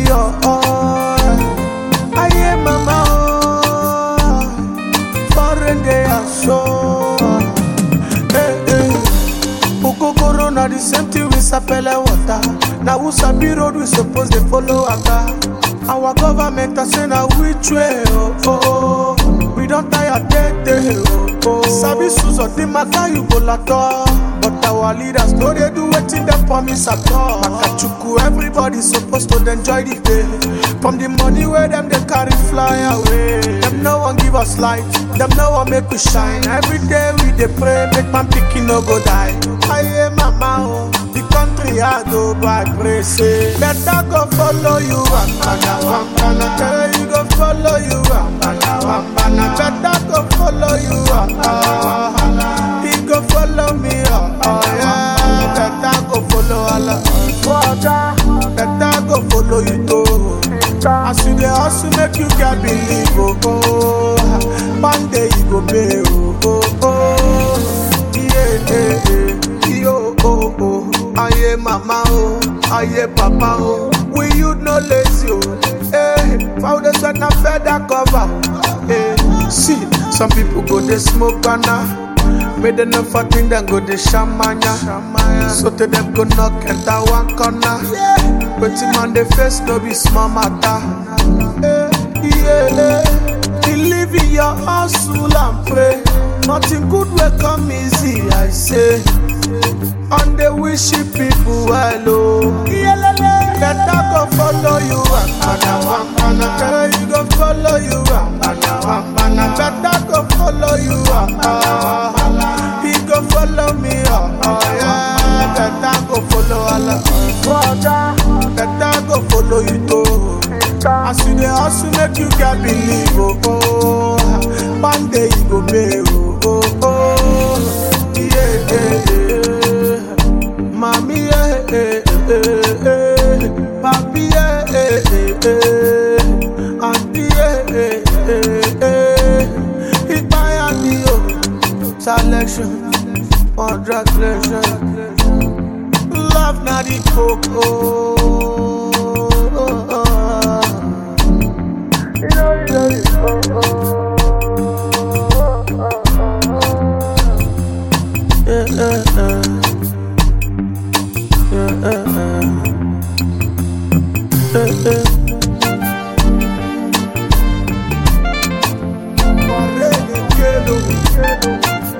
be your all. Aye, mama, oh, foreign they are so. Hey, hey. Okokoro na the same thing with sapele water. Na who sabi road we suppose dey follow waka. Our government a say na which way oh oh. oh. We don tire tey tey oh oh. Sabi sus of the matter you go lato. But our leaders no dey do wetin dem promise at all. Makachuku everybody suppose to dey enjoy the day. From the money wey dem dey carry fly away. Dem no wan give us light, dem no wan make we shine. Every day we dey pray make man pikin no go die. Aye mama oh, the country hard oh, but I pray say better go follow you wampana wampana. Tell you go follow you wampana wampana. Better go follow you wampana. He go follow me oh, oh yeah. Better go follow Allah. Better go follow you too. As you dey hustle, make you get believe, oh, oh. One day you go pay, oh, oh, oh. Yeah, yeah, yeah. Yo, oh, oh. Aye, mama, oh. Aye, papa, oh. We you no lazy, oh. Hey, foundation na feather cover. Hey, see, some people go dey smoke banana. Make them no for think them go dey shamanya. So to them go knock enter one corner. Wetin man dey face no be small matter. Eh, yeah, believe in your hustle and pray. Nothing good will come easy, I say. And they wish you people well, oh. Better go follow you, wampana, wampana. Better you go follow you, wampana, wampana. Better go follow you, wampana. He go follow me, oh, oh yeah. Better go follow Allah. Better go follow you too. As you dey hustle, make you get believe, oh, oh. One day you go pay, oh, oh, oh. Yeah, yeah, yeah. Mommy, yeah, yeah, yeah, yeah. Papi, yeah, yeah, yeah, yeah. Auntie, yeah, yeah, yeah, yeah. It's my auntie, oh. Selection, on translation. Love not the coco. Yeah, yeah, yeah. Yeah, yeah, yeah. Yeah, yeah. Barrene, quiero, quiero.